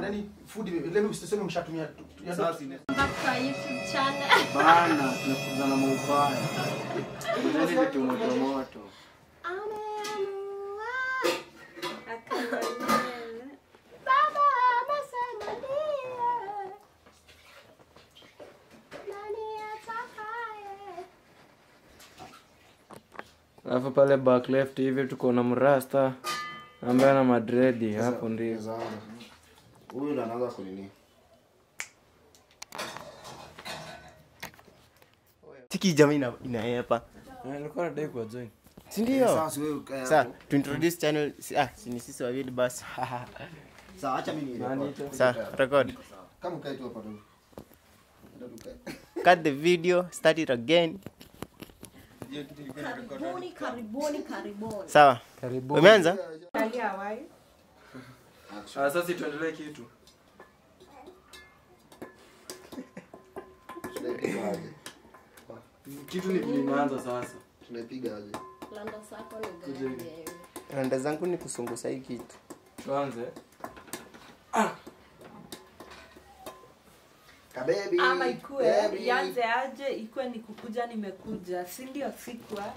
nani food let me usiseme mshatumia ya Sasa dot. ine- Back to our YouTube channel. bana tunakuza na maubaya. Ngojeni vitu moto moto. Ameamua. Akamwambia, Baba amesema ndiye. Nani atakaye? alafu pale back left hivi tuko na mrasta ambaye ana madredi hapo ndio Zaanza. Huyu ndo anaanza kunini. tiki jamii ina- inaepa nilikuwa nadai kwa join sindio Sasa wewe ukae sa hapo. to introduce channel si- ah, si ni sisi wawili basi Sawa, acha mimi Nani nirekodi. ito? sa record Kama ukae tu hapa tu. Ndio tukae. cut the video start it again Karibuni, karibuni, karibuni. sawa karibu umeanza Ah, sasa tuendelee kitu Tunaipiga aje? kitu ni vilimeanza sasa Tunaipiga aje? Landa sako ni gani? randa zangu ni kusungusa hii kitu tuanze Kabebi. ama ikue baby. ianze aje ikue ni kukuja nimekuja si ndio sikwa